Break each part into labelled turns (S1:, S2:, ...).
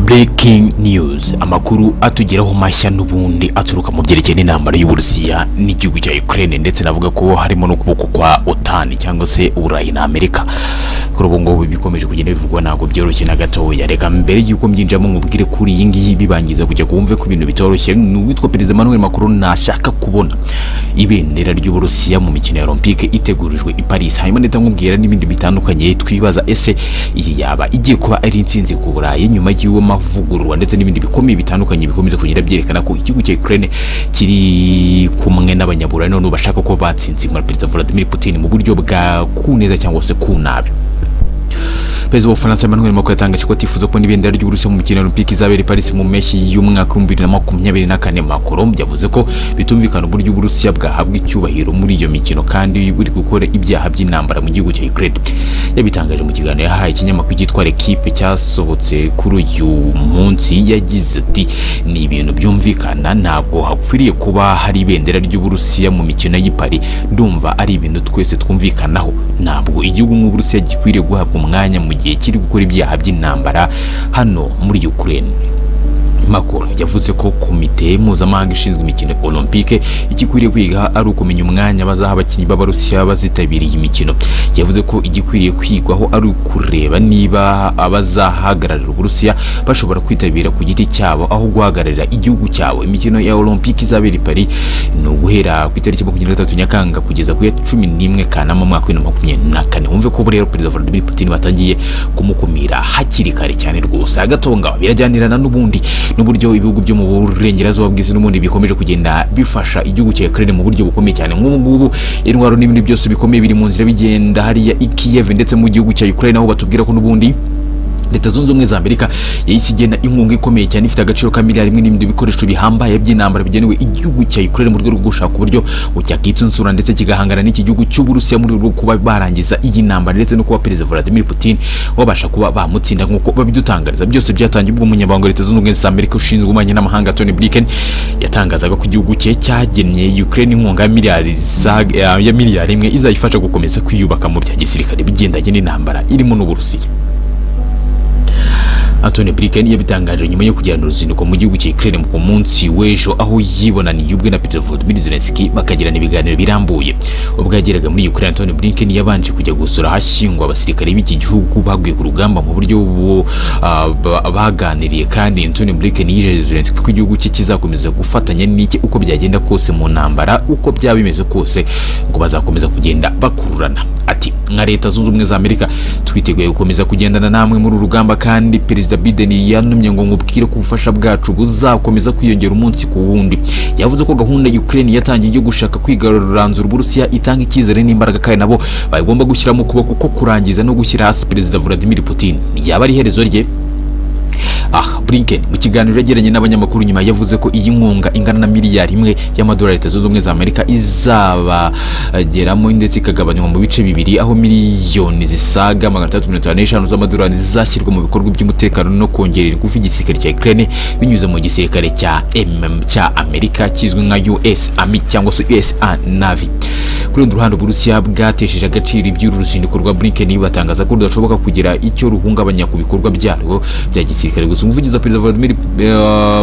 S1: breaking news amakuru atugeraho mashya n'ubundi aturuka mu byerekeye n'intambara y'uburusiya n'igihugu cya ukraine ndetse navuga ko harimo n'ukuboko kwa otani cyangwa se uburayi na amerika kuri ubu ngubu bikomeje kugenda bivugwa ntabwo byoroshye na gatoya reka mbere y'uko mbyinjiramo mubwire kuri iyi ngiyi bibangiza kujya kumve ko ibintu bitoroshye ni uwitwa perezida emmanuel macron nashaka kubona ibendera ry'uburusiya mu mikino ya olympique itegurijwe i paris hanyuma ndetse nkubwira n'ibindi bitandukanye twibaza ese iyi yaba igiye kuba ari insinzi ku burayi nyuma y'uwo mavugururwa ndetse n'ibindi bikomeye bitandukanye bikomeza kugenda byerekana ko igihugu cya ukraine kiri kumwe n'abanyaburayi noneho bashaka ko batsinzimura perezida vladimir putin mu buryo bwa ku neza cyangwa se ku nabi perezida w'ubufaransa emmanuel macron yatangaje ko atifuza kubona ibendera ry'uburusiya mu mikino ya olympique izabera i paris mu mpeshyi y'umwaka w'ibihumbi bibiri na makumyabiri na kane macron yavuze ko bitumvikana uburyo uburusiya bwahabwa icyubahiro muri iyo mikino kandi buri gukora ibyaha by'intambara mu gihugu cya ukraine yabitangaje mu kiganiro yahaye ikinyamakuru cyitwa l'equipe cyasohotse kuri uyu munsi yagize ati ni ibintu byumvikana ntabwo hakwiriye kuba hari ibendera ry'uburusiya mu mikino y'i Paris ndumva ari ibintu twese twumvikanaho ntabwo igihugu nk'uburusiya gikwiriye guhabwa umwanya mu gihe kiri gukora ibyaha by'intambara hano muri Ukraine makuru yavuze ko komite mpuzamahanga ishinzwe imikino olympique igikwiriye kwiga ari ukumenya umwanya bazaha abakinnyi b'abarusiya bazitabiriye imikino yavuze ko igikwiriye kwigwaho ari ukureba niba abazahagararira uburusiya bashobora kwitabira ku giti cyabo aho guhagararira igihugu cyabo imikino ya olympique izabera i paris ni uguhera ku itariki makumyabiri na gatatu nyakanga kugeza ku ya cumi n'imwe kanama mu mwaka w'ibihumbi na makumyabiri na kane wumve ko rero perezida vladimir putin batangiye kumukumira hakiri kare cyane rwose agatonga birajyanirana n'ubundi n'uburyo ibihugu byo mu burengerazuba bw'isi n'ubundi bikomeje kugenda bifasha igihugu cya Ukraine mu buryo bukomeye cyane nk'ubu ngubu intwaro n'ibindi byose bikomeye biri mu nzira bigenda hariya i Kiev ndetse mu gihugu cya Ukraine aho batubwira ko n'ubundi leta zunze ubumwe za amerika yahise igena inkunga ikomeye cyane ifite agaciro ka miliyari imwe n'ibindi bikoresho bihambaye by'intambara bigenewe igihugu cya ukraine mu rwego rwo gushaka uburyo cyakitsunsura ndetse kigahangana n'iki gihugu cy'uburusiya mu rwego rwo kuba barangiza iyi ntambara ndetse no kuba perezida vladimir putin babasha kuba bamutsinda nk'uko babidutangariza byose byatangiye ubwo umunyamabanga leta zunze ubumwe za amerika ushinzwe ububanyi n'amahanga tony blinken yatangazaga ko igihugu cye cyagennye ukraine inkunga ya miliyari ya miliyari imwe izayifasha gukomeza kwiyubaka mu bya gisirikare bigendanye n'intambara irimo n'uburusiya Anthony Blinken yabitangaje nyuma yo kugirana uruzinduko mu gihugu cya Ukraine ku munsi w'ejo aho yibonaniye ubwe na Petro Volodymyr Zelensky bakagirana ibiganiro birambuye ubwo yageraga muri Ukraine Anthony Blinken yabanje kujya gusura ahashyingwa abasirikare b'iki gihugu baguye ku rugamba mu buryo baganiriye kandi Anthony Blinken yijeje Zelensky ko igihugu cye kizakomeza gufatanya n'iki uko byagenda kose mu ntambara uko byaba bimeze kose ngo bazakomeza kugenda bakururana ati nka leta zunze ubumwe za Amerika twiteguye gukomeza kugendana namwe muri urugamba kandi perezida perezida Biden yanumye ngo ngubwire ko ubufasha bwacu buzakomeza kwiyongera umunsi ku wundi yavuze ko gahunda Ukraine yatangiye yo gushaka kwigaruranzura Uburusiya itanga icyizere n'imbaraga kandi nabo bagomba gushyiramo ukuboko ko kurangiza no gushyira hasi perezida Vladimir Putin yaba ari iherezo rye aha Blinken mu kiganiro yagiranye n'abanyamakuru nyuma yavuze ko iyi nkunga ingana na miliyari imwe y'amadolari leta zunze ubumwe za Amerika izabageramo ndetse ikagabanywa mu bice bibiri aho miliyoni zisaga magana atandatu mirongo itanu n'eshanu z'amadolari zizashyirwa mu bikorwa by'umutekano no kongerera ingufu igisirikare cya Ukraine binyuze mu gisirikare cya MM cya Amerika kizwi nka US Army cyangwa se US Navy kuri urundi ruhande Uburusiya bwatesheje agaciro iby'uru ruzinduko rwa Blinken batangaza ko rudashoboka kugira icyo ruhungabanya ku bikorwa byarwo bya gisirikare gusa umuvugizi wa perezida Vladimir uh,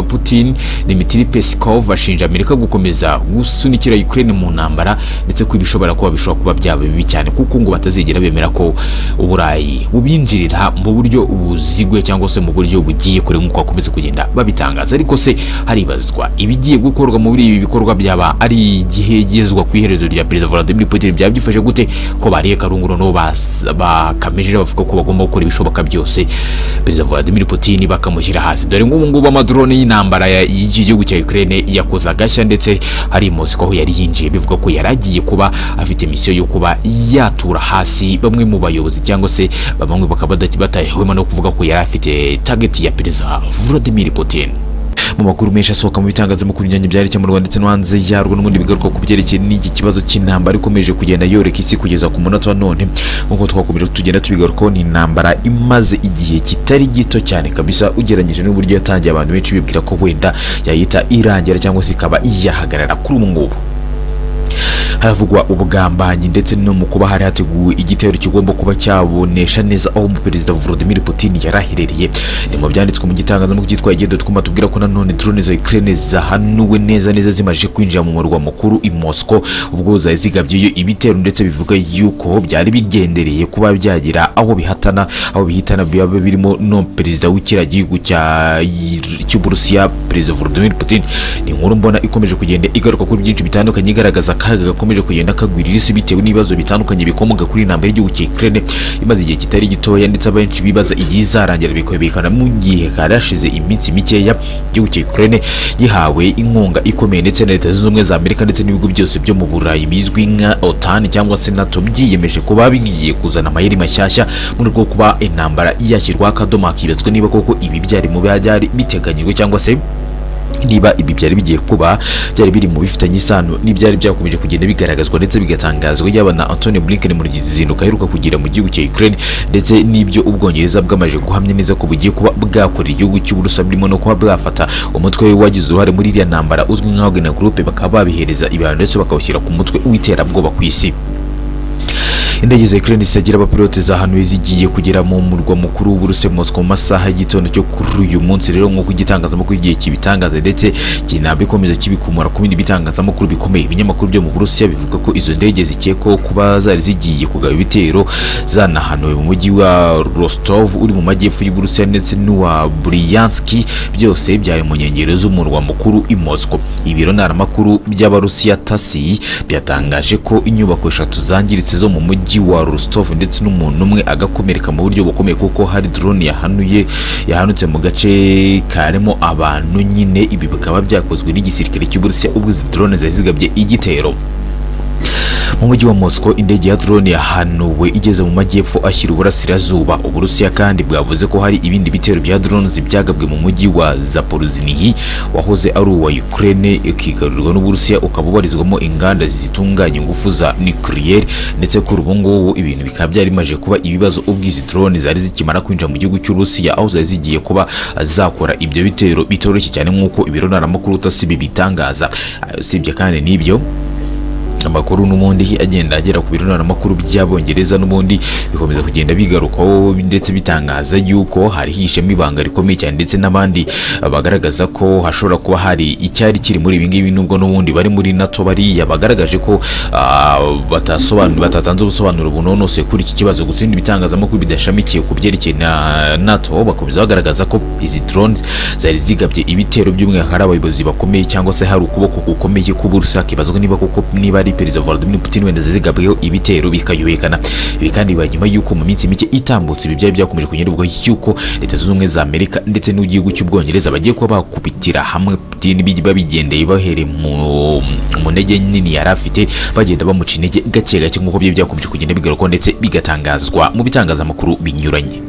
S1: Putin Dmitry Peskov ashinja Amerika gukomeza gusunikira Ukraine mu ntambara ndetse ko ibishobora kuba bishobora kuba byaba bibi cyane kuko ngo batazigera bemera ko uburayi bubinjirira mu buryo buzigwe cyangwa se mu buryo bugiye kure nk'uko bakomeza kugenda babitangaza ariko se haribazwa ibigiye gukorwa muri ibi bikorwa byaba ari igihegezwa ku iherezo rya perezida Vladimir Putin byaba byifashe gute ko bariye karunguruno bakamejeje bavuga ko bagomba gukora ibishoboka byose perezida Vladimir Putin bakamushyira hasi dore nk'ubu ngubu amadrone y'intambara y'igihugu cya Ukraine yakoze agashya ndetse hari Moscow aho yari yinjiye bivuga ko yari agiye kuba afite misiyo yo kuba yatura hasi bamwe mu bayobozi cyangwa se bamwe bakaba batahwema no kuvuga ko yari afite target ya perezida Vladimir Putin mu makuru menshi asohoka mu bitangazamakuru binyuranye byari mu Rwanda ndetse no hanze yarwo n'ubundi bigaruka ku byerekeye n'iki kibazo cy'intambara ikomeje kugenda yoreka isi kugeza ku munota wa none nk'uko twakomeje tugenda tubigarukaho ni intambara imaze igihe kitari gito cyane kabisa ugereranyije n'uburyo yatangiye abantu benshi bibwira ko wenda yayita irangira cyangwa se ikaba yahagarara kuri ubu ngubu havugwa ubugambanyi ndetse no mu kuba hari hateguwe igitero kigomba kuba cyabonesha neza aho umuperezida Vladimir Putin yari aherereye ni mu byanditswe mu gitangazamakuru cyitwa igendo twuma tubwira ko nanone drone za Ukraine zahanuwe neza neza zimaje kwinjira mu murwa mukuru i Moscow ubwo zari zigabyeyo ibitero ndetse bivuga yuko byari bigendereye kuba byagira aho bihatana aho bihitana biba birimo no perezida w'ikiriya gihugu cya cy'Uburusiya perezida Vladimir Putin ni inkuru mbona ikomeje kugenda igaruka kuri byinshi bitandukanye igaragaza akaga gakomeje kugenda kagwirira isi bitewe n'ibibazo bitandukanye bikomoka kuri intambara y'igihugu cya Ukraine imaze igihe kitari gitoya ndetse abenshi bibaza igihe izarangira bikabikana mu gihe hari hashize iminsi mikeya igihugu cya Ukraine gihawe inkunga ikomeye ndetse na leta zunze ubumwe za Amerika ndetse n'ibigo byose byo mu Burayi bizwi nka OTAN cyangwa se NATO byiyemeje kuba bigiye kuzana amayeri mashyashya mu rwego rwo kuba intambara yashyirwaho akadomo hakibazwa niba koko ibi byari mu byari biteganyijwe cyangwa se niba ibi byari bigiye kuba byari biri mu bifitanye isano n'ibyari byakomeje kugenda bigaragazwa ndetse bigatangazwa yaba na Anthony Blinken mu ruzinduko aheruka kugira mu gihugu cya Ukraine ndetse n'ibyo ubwongereza bwamaje guhamya neza ko bugiye kuba bwakorera igihugu cy'uburusa burimo no kuba bwafata umutwe wagize uruhare muri iriya ntambara uzwi nka Wagner Group bakaba babihereza ibihano ndetse bakawushyira ku mutwe w'iterabwoba ku isi indege za Ukraine zitagira abapilote zahanuwe zigiye kugera mu murwa mukuru w'Uburusiya Moscow mu masaha y'igitondo cyo kuri uyu munsi rero nk'uko igitangazamakuru igihe kibitangaza ndetse kinabikomeza kibikumura ku bindi bitangazamakuru bikomeye ibinyamakuru byo mu Burusiya bivuga ko izo ndege zikekwaho kuba zari zigiye kugaba ibitero zanahanuwe mu mujyi wa Rostov uri mu majyepfo y'Uburusiya ndetse n'uwa Bryansk byose byari mu nkengero z'umurwa mukuru i Moscow ibiro ntaramakuru by'Abarusiya TASS byatangaje ko inyubako eshatu zangiritse zo mu mujyi mujyi wa Rostov ndetse n'umuntu umwe agakomereka mu buryo bukomeye kuko hari drone yahanuye yahanutse mu gace karimo abantu nyine ibi bikaba byakozwe n'igisirikare cy'Uburusiya ubwo izi drone zari zigabye igitero mu mujyi wa Moscow indege ya drone yahanuwe igeze mu majyepfo ashyira uburasirazuba uburusiya kandi bwavuze ko hari ibindi bitero bya drones byagabwe mu mujyi wa Zaporozhye wahoze ari uwa Ukraine ikigarurwa n'uburusiya ukaba ubarizwamo inganda zitunganya ingufu za nucleaire ndetse kuri ubu ngubu ibintu bikaba byarimaje kuba ibibazo ubwo izi drone zari zikimara kwinjira mu gihugu cy'Uburusiya aho zari zigiye kuba zakora ibyo bitero bitoroshye cyane nk'uko ibiro ntaramakuru TASS bibitangaza usibye kandi n'ibyo amakuru n'ubundi agenda agera ku bironamakuru by'abongereza n'ubundi bikomeza kugenda bigarukaho ndetse bitangaza yuko hari hishemo ibanga rikomeye cyane ndetse n'abandi bagaragaza ko hashobora kuba hari icyari kiri muri ibi ngibi nubwo n'ubundi bari muri nato bariya bagaragaje ko batasobanura batatanze ubusobanuro bunonose kuri iki kibazo gutsinda ibitangazamakuru bidashamikiye ku byerekeye na nato bakomeza bagaragaza ko izi drones zari zigabye ibitero by'umwihariko hari abayobozi bakomeye cyangwa se hari ukuboko gukomeye k'uburusa kibazwa niba koko niba ari perezida Vladimir Putin wenda zigabweho ibitero bikayubekana ibi kandi bibaye nyuma y'uko mu minsi mike itambutse ibi byari byakomeje kunyurwa y'uko leta zunze ubumwe za Amerika ndetse n'igihugu cy'Ubwongereza bagiye kuba bakubitira hamwe Putin babigendeye bahereye mu ntege nini yari afite bagenda bamuca intege gake gake nk'uko byari byakomeje kugenda bigarukaho ndetse bigatangazwa mu bitangazamakuru binyuranye